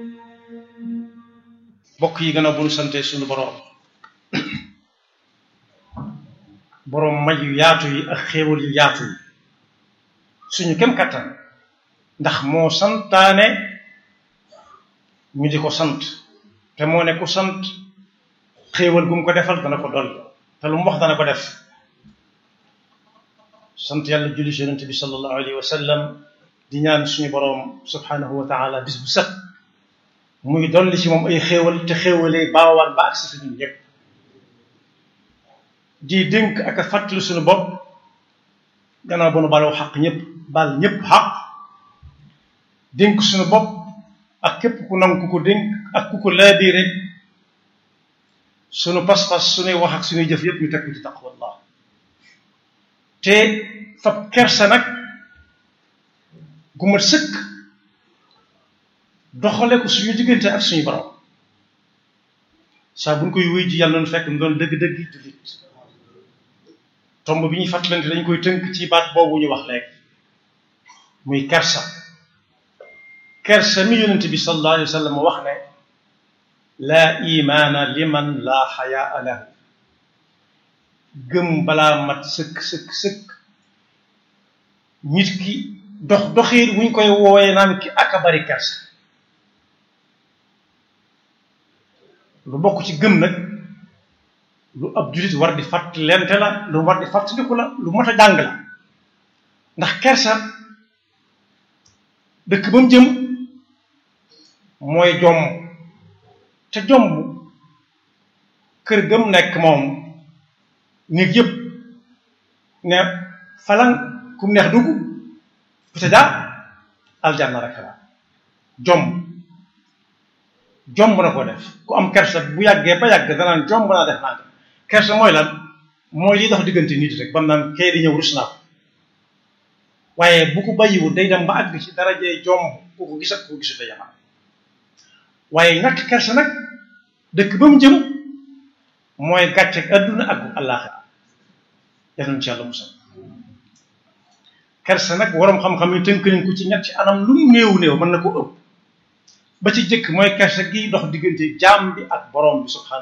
bokk yi gën a bu nu sante suñu boroom boroom may yu yaatu yi ak xéewal yu yaatu yi suñu kem kattan ndax moo santaane ñu di ko sant te moo ne ku sant xéewal gu mu ko defal dana ko dolli te lu mu wax dana ko def sant yàlla julli ci yonente bi sallallahu alayhi wa sallam di ñaan suñu boroom subhanahu wa taala bis bu set muy dolli ci moom ay xéewal te xéewalee baawaat ba agsi fi ñun ñëpp di dénk ak a fàttali suñu bopp gannaaw ba nu baloo xaq ñëpp bal ñëpp xaq dénk suñu bopp ak képp ku nangu ku ko dénk ak ku ko laabiire suñu pas-pas suñuy wax ak suñuy jëf yëpp ñu teg ko ci taqwallah te fab kersa nag gu mat sëkk doxale ko suñu diggante ak suñu borom saa bu ñu koy wéy ji yàlla na fekk mu doon dëgg-dëgg jullit tomb bi ñuy fàttalante dañ koy tënk ci baat boobu ñu wax léegi muy kersa kersa mi yonent bi sallallahu alayhi wa sallam wax ne laa imaana liman laa xayaa lahu gëm balaa mat sëkk sëkk sëkk nit ki dox doxiir wuñ koy wooyee naan ki ak a bari kersa lu bokk ci gëm nag lu ab jullit war di fàttalente la lu war di fàttaliku la lu mot a jàng la ndax kersa dëkk ba mu jëm mooy jomb te jomb kër gëm nekk moom néeg yëpp ne falan ku mu neex dugg peut-être aljanna rek la jomb jomb na ko def ku am kersa bu yàggee ba yàgg danaan jomb naa def naa kersa mooy lan mooy li dox diggante nit rek bam naan kay di ñëw rus naa ko waaye bu ko bàyyiwul day dem ba àgg ci darajee jomb ku ko gis ak ku ko gisut yaman waaye ñàkk kersa nag dëkk ba mu jëm mooy gàcceeg adduna ak àllaaxira yal ci yàlla musal kersa nag waroom xam-xam yi tënk nañ ko ci ñetti anam lu mu néew néew mën na ko ëpp ba ci jëkk mooy kersa gi dox diggante jaam bi ak borom bi subhanahu